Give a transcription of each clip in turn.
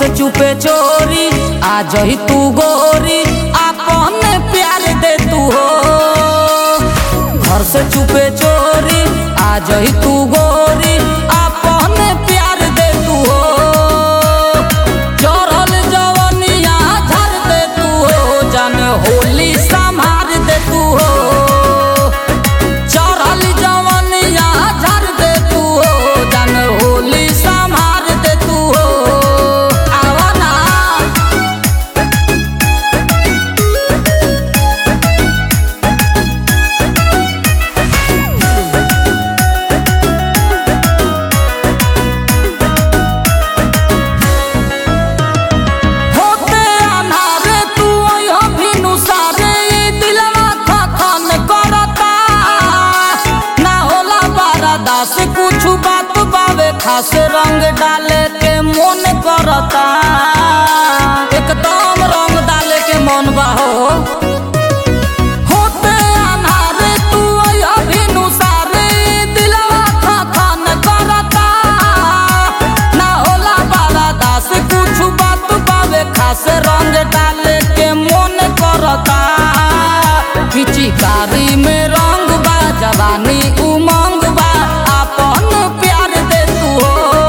से चुपे चोरी आ जही तू गोरी आपन प्यार दे तू हो घर से चुपे चोरी आ जही तू गोरी आपन प्यार दे तू हो चढ़ल जवनिया झर दे तू हो जन होली संभार दे तू हो चढ़ल जवनिया झर दे तू हो जन होली संभार दे तू हो आवा ना होते अनारे तू अइहो भिनु सारे ई दिलवा खखन करता ना होला बारादास कुछ बात बावे खास रंग डाले के मन करता एकदम रंग डाले के मन बा हो होते अनारे तू अइहो भिनु सारे ई दिलवा खखन करता ना होला बारादास कुछ बात बावे खास रंग डाले के मन करता पिचिकारी में रंग बा जवानी उमंग बा आपन प्यार दे तू हो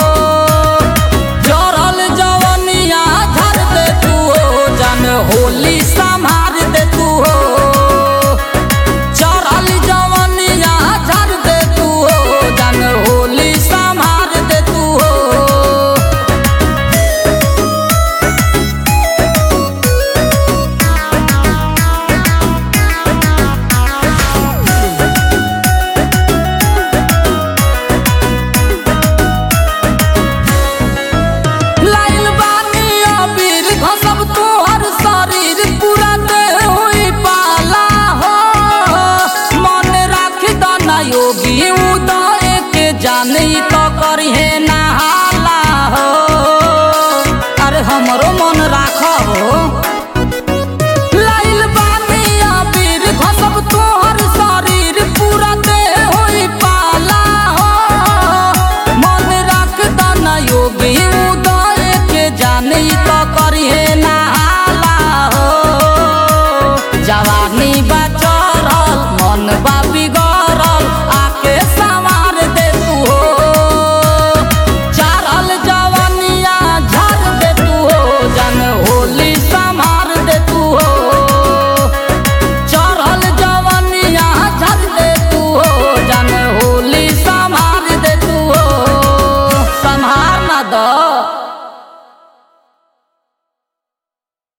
जरल जवनिया झर दे तू हो जन होली संभार दे तू हो चढ़ल जवनिया झर दे तू हो जन होली संभार दे तू हो लाइल बानी अबीर घसब तोहर शरीर पूरा देह होई पाला हो मन राख दना योगी उदय के जानी तो करिहे नहाला हो अरे हमरो मन राख हो लाइल बानी अबीर घसब तोहर शरीर पूरा देह होई पाला हो मन राख दना योगी उदय के जानी तो करिहे नहाला हो जवानी बा